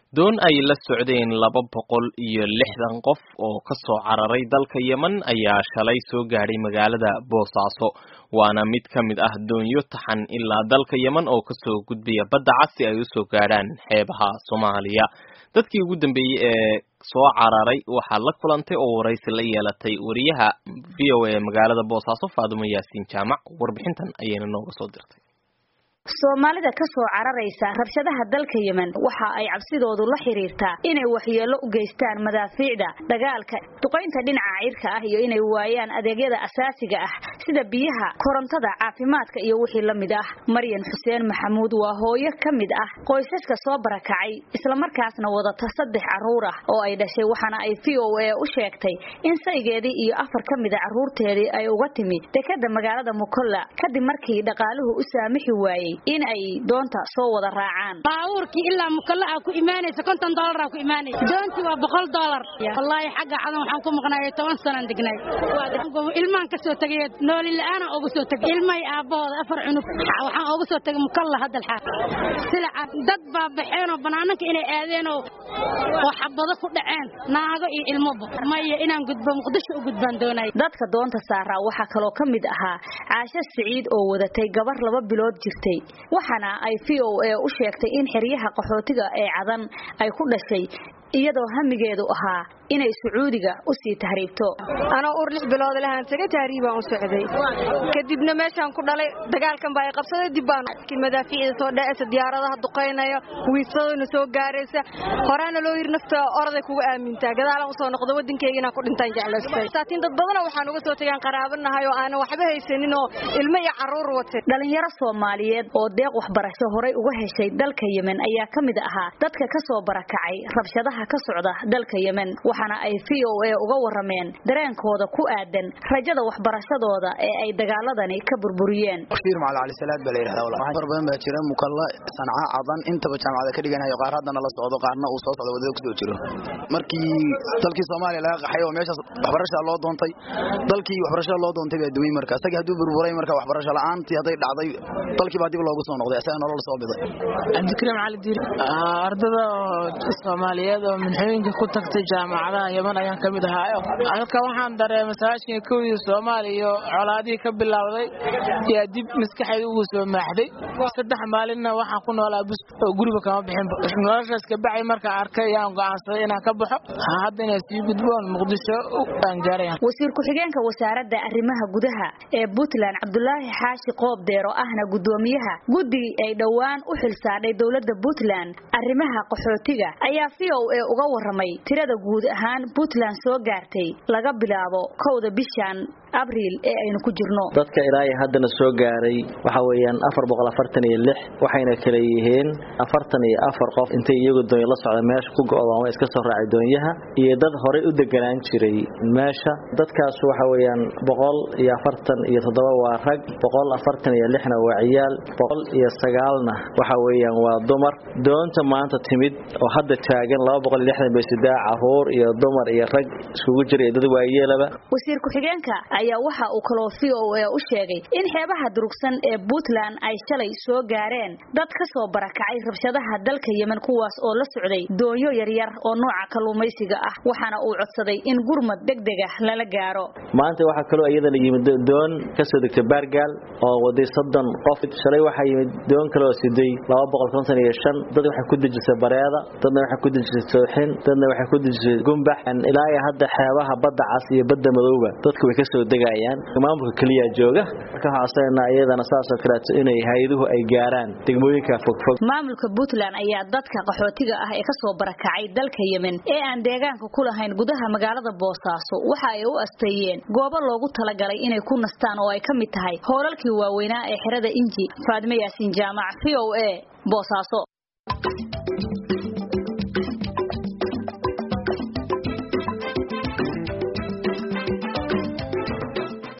doon ay la socdeen laba boqol iyo lixdan qof oo ka soo cararay dalka yemen ayaa shalay soo gaadhay magaalada boosaaso waana mid ka mid ah doonyo taxan ilaa dalka yemen oo kasoo gudbaya badda cas si ay usoo gaadhaan xeebaha soomaaliya dadkii ugu dambeeyey ee soo cararay waxaa la kulantay oo waraysi la yeelatay wariyaha v o a magaalada boosaaso faadumo yaasiin jaamac warbixintan ayayna nooga soo dirtay soomaalida ka soo cararaysa rabshadaha dalka yemen waxa ay cabsidoodu la xiriirtaa inay waxyeello u geystaan madaafiicda dagaalka duqaynta dhinaca cirka ah iyo inay waayaan adeegyada asaasiga ah sida biyaha korontada caafimaadka iyo wixii la mid ah maryan xuseen maxamuud waa hooyo ka mid ah qoysaska soo barakacay islamarkaasna wadata saddex carruur ah oo ay dhashay waxaana ay v o a u sheegtay in saygeedii iyo afar ka mida carruurteedii ay uga timi dekada magaalada mukolla kadib markii dhaqaaluhu u saamixi waayey in ay doonta soo wada raacaan baabuurkii ilaa mukalla aa ku imaanaysa konton doolar aa ku imaanaysa doontii waa boqol doolar wallaahi xagga cadan waxaan ku maqnaayay toban sanaan degnay ilmaan ka soo tegay nooli la-aana uga soo tegay ilmahay aabbahooda afar cunug waxaan uga soo tegay mukalla hadda alxaaq silaca dad baa baxeen oo banaananka inay aadeen oo oo xabado ku dhaceen naago iyo ilmoba maya inaan gudbo muqdisho u gudbaan doonay dadka doonta saaraa waxaa kaloo ka mid ahaa caasho siciid oo wadatay gabar laba bilood jirtay waxaana ay v o a u sheegtay in xeryaha qaxootiga ee cadan ay ku dhashay iyadoo hamigeedu ahaa inay sacuudiga u sii tahriibto anoo ur lix bilood lahaan taga tahriibaan u socday kadibna meeshaan ku dhalay dagaalkan baa ay qabsaday dib baan madaafiicda soo dhacaysa diyaaradaha duqaynaya wiisadona soo gaaraysa horaana loo yiri nafta oraday kuga aamintaa gadaalaan usoo noqdo waddankeyga inaan ku dhintaan jeclaystay saatiin dad badana waxaan uga soo tagaan qaraabanahay oo aanan waxba haysanin oo ilmo iyo carruur watay dhalinyaro soomaaliyeed oo deeq waxbarasho horay uga heshay dalka yemen ayaa ka mid ahaa dadka ka soo barakacay rabshadaha ka socda dalka yemen waxaana ay v o a uga warameen dareenkooda ku aadan rajada waxbarashadooda ee ay dagaaladani ka burburiyeen bashiir macali cali salaad baa la yidhahdaa walaal far badan baa jira mukalla sanca cadan intaba jaamacada ka dhiganayo qaar haddana la socdo qaarna uu soo socdo wadada kusoo jiro markii dalkii soomaaliya laga qaxay oo meeshaas waxbarashaa loo doontay dalkii waxbarashada loo doontay baa dumay marka isagii hadduu burburay marka waxbarasho la'aantii hadday dhacday dalkii baa dib loogu soo noqday isaga nolol soo biday cabdikariim cali diiri ardada soomaaliyeed oo minxooyinka ku tagtay jaamacadaha yeman ayaan ka mid ahaayo halka waxaan dareemay sagaashan kowdii soomaaliya iyo colaadihii ka bilowday yaa dib maskaxeeda ugu soo maaxday saddex maalinna waxaan ku noolaa bus oo guriga kama bixin noloshaas kabacay markaa arkay yaan go'aansaday inaan ka baxo hadda inaan sii gudboon muqdisho aan gaaraya wasiir ku-xigeenka wasaaradda arrimaha gudaha ee puntland cabdulaahi xaashi qoob deero ahna guddoomiyaha guddigii ay dhowaan u xilsaadhay dowladda puntland arrimaha qaxootiga ayaa v o a uga waramay tirada guud ahaan puntland soo gaartay laga bilaabo kowda bishan abriil ee aynu ku jirno dadka ilaahay haddana soo gaaray waxa weeyaan afar boqol afartan iyo lix waxayna kala yihiin afartan iyo afar qof intay iyagu doonyo la socda meesha ku go'doon way iska soo raacay doonyaha iyo dad horey u deganaan jiray meesha dadkaas waxa weeyaan boqol iyo afartan iyo toddoba waa rag boqol afartan iyo lixna waa ciyaal boqol iyo sagaalna waxa weeyaan waa dumar doonta maanta timid oo hadda taagan laba boqol iyo lixdan bay sidaa caruur iyo dumar iyo rag iskugu jira iyo dad waayeelaba wasiir ku-xigeenka ayaa waxa uu kaloo v o a u sheegay in xeebaha durugsan ee puntland ay shalay soo gaareen dad ka soo barakacay rabshadaha dalka yemen kuwaas oo la socday doonyo yaryar oo nooca kalluumaysiga ah waxaana uu codsaday in gurmad degdeg ah lala gaaro maanta waxaa kaloo iyadana yimid doon kasoo degtay baargaal oo waday soddon qof shalay waxaa yimid doon kaleoo siday laba boqol konton iyo shan dad waxay ku dejisay bareeda dadna waxay ku dejisay sooxin dadna waxay ku dejisay gumbax ilaa iyo hadda xeebaha badda cas iyo badda madowba dadku way kasoo degayaan maamulka keliya jooga marka waxaasena iyadana saasoo kaleeto inay hay-aduhu ay gaaraan degmooyinka fogfog maamulka puntland ayaa dadka qaxootiga ah ee kasoo barakacay dalka yemen ee aan deegaanka ku lahayn gudaha magaalada boosaaso waxa ay u asteeyeen goobo loogu talagalay inay ku nastaan oo ay ka mid tahay hoolalkii waaweynaa ee xerada inji faadime yaasiin jaamac v o a boosaaso